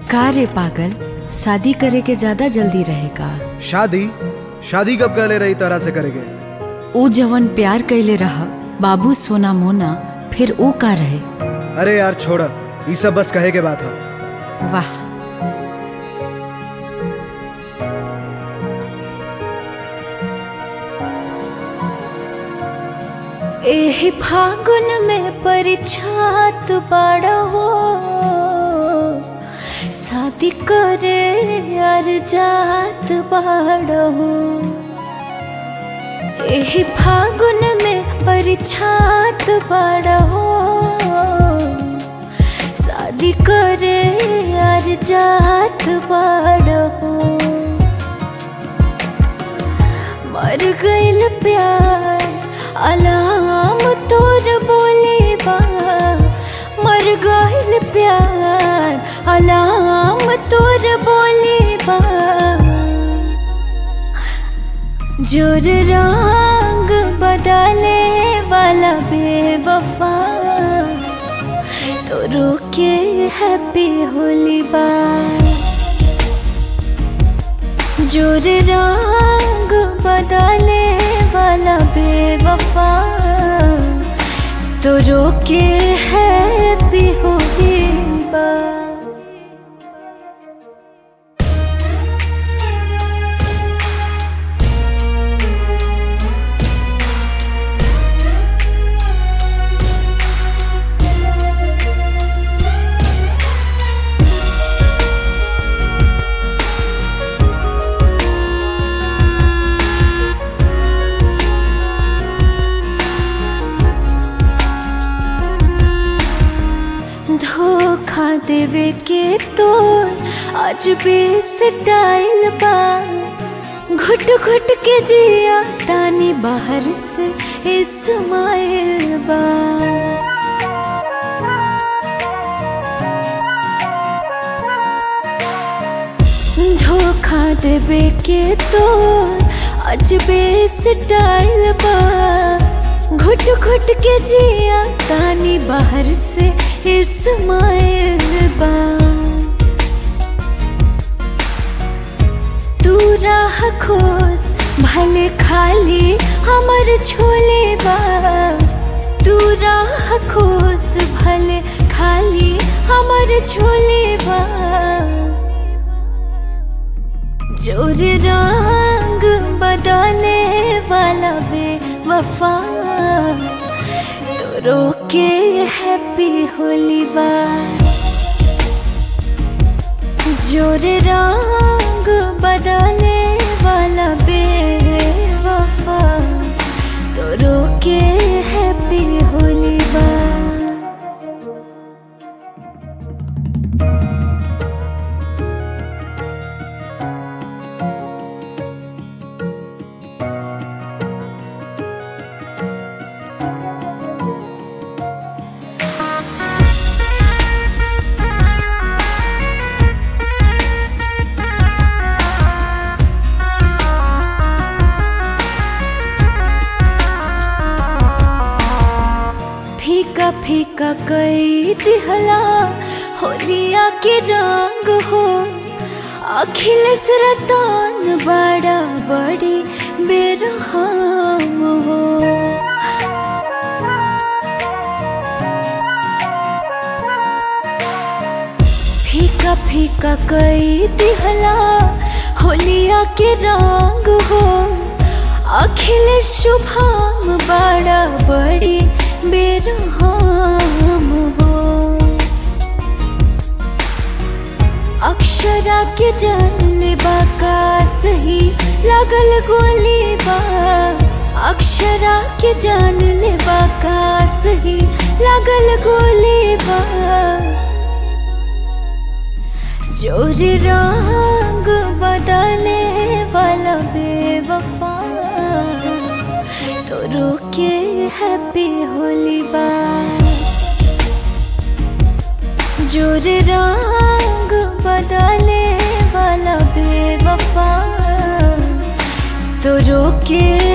का रे पागल शादी करे के ज्यादा जल्दी रहेगा शादी शादी कब कर ले रही तरह से करेंगे ऊ जवन प्यार कैले रह बाबू सोना मोना फिर ऊ का रहे अरे यार छोड़ ये सब बस कहे के बात है वाह एहि फागुन में परिछात बड़ा हो शादी करे यार जात बड़ा हो एहि फागुन में परिछात बड़ा हो शादी करे यार जात बड़ा हो मर गइल प्यार अलाम तोर बोले बा मर गइल प्यार अलाम तोर बोले बा जोर रंग बदले वाला बेवफा तो रोके हैप्पी होली बा जोर रंग बदले वाला बेवफा तो रोके है भी होगी बा धोखा देवे के तोर आज भी स्टाइल बा घुट घुट के जिया तानी बाहर से इस्माइल बा धोखा देवे के तोर आज भी स्टाइल बा घुट घुट के जिया तानी बाहर से इस्माइल बा तू राह खोस भले खाली हमर छोले बा तू राह खोस भले खाली हमर छोले बा जोर रंग बदले वाला बे वफा तो रोके हैप्पी होली बा जोर रंग बदले वाला बे वफा तो रोके हैप्पी होली बा फीका फीका कई दिहला होलिया के रंग हो अखिलेश रतन बड़ा बड़ी बेरहम हो फीका फीका कई दिहला होलिया के रंग हो अखिलेश शुभम बड़ा बड़ी बेरहम हो अक्षरा के जान ले का सही लगल गोली बा अक्षरा के जान ले का सही लगल गोली बा जोर रंग बदले वाला बेवफा तो रोके हैप्पी होली बा जोर रंग बदले वाला बेवफा तो रोके